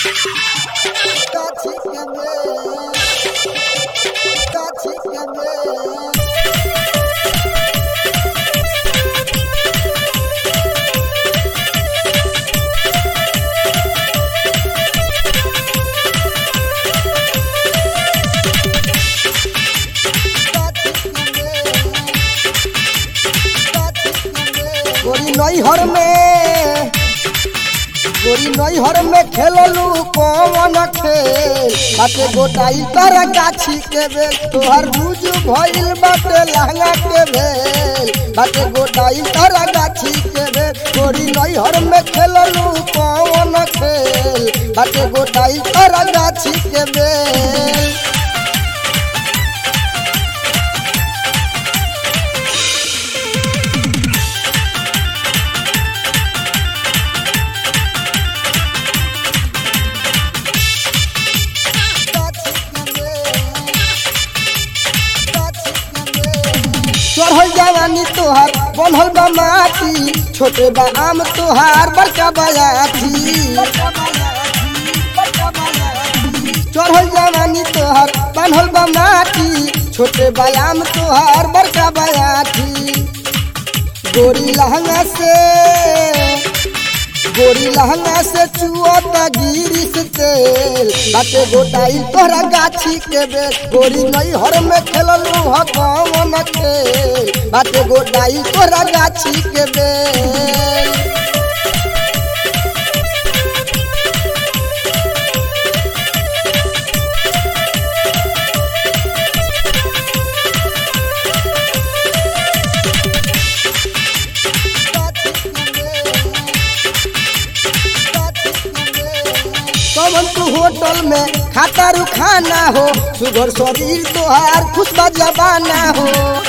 गाछी के बेल गाछी के बेल गोरी नैहर में गोरी नैहर में खेललू कौन खेल बाटे गोटाई तर गाछी के बेल तोहर रूज भइल बाटे लहंगा के भेल बाटे गोटाई तर गाछी के बेल गोरी नैहर में खेललू कौन खेल बाटे गोटाई तर गाछी के बेल चढ़ल जवानी तोहार बनल बा माटी छोटे बा आम तोहार बड़का बयाठी चढ़ल जवानी तोहार बनल बा माटी छोटे बा आम तोहार बड़का बयाठी गोरी लहंगा से गोरी लहंगा से चुअता गिरिस तेल बाटे गोटाई तोहरा गाछी के बेल गोरी नैहर में खेललू ह कौन खेल बाटे गोटाई तोहरा गाछी के बेल कवन तू होटल में खाता रू खाना हो सुगर शरीर तोहार खुशबा जबाना हो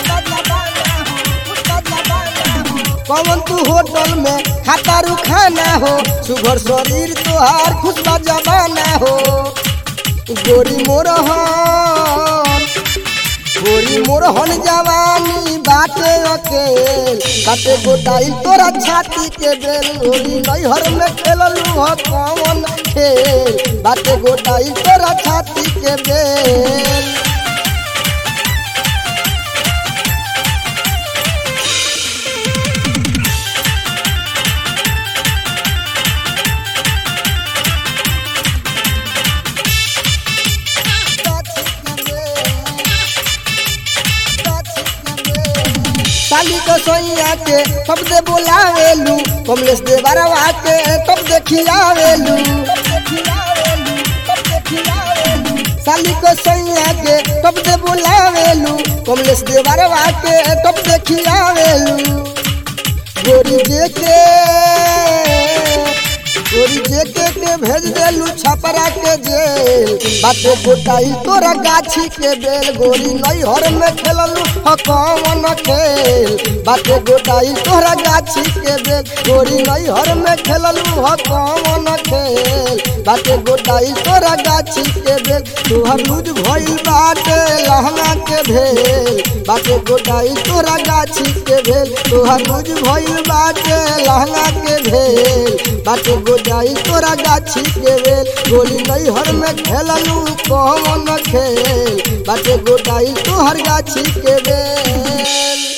कवन तू होटल में खाता रू खाना हो सुगर शरीर तोहार खुशबा जबाना हो गोरी मोरहन गोरी मोरहन जवानी बाटे अकेल बाटे गोटाई तोरा छाती के बेल गोरी नैहर में खेललू ह कौन खेल बाटे गोटाई तोरा छाती के बेल साली को सोइया के कब दे बोलावेलू कमलेश दे बरवा के कब दे खिलावेलू साली को सोइया के कब दे बोलावेलू कमलेश दे बरवा के कब दे खिलावेलू गोरी जे के गोरी जे के के भेज देलू छपरा के जेल बाटे गोटाई तोरा गाछी के बेल गोरी नैहर में खेललू ह कौन खेल बाटे गोटाई तोरा गाछी के बेल गोरी नैहर में खेललू ह कौन खेल बाटे गोटाई तोरा गाछी के बेल तोहर लूज भइल बाटे लहंगा के भेल बाटे गोटाई तोरा गाछी के भेल तोहर लूज भइल बाटे लहंगा के भेल बाटे गोटाई तोरा गाछी के बेल गोली नैहर में खेललू कौन खेल बाटे गोटाई तोहर गाछी के बेल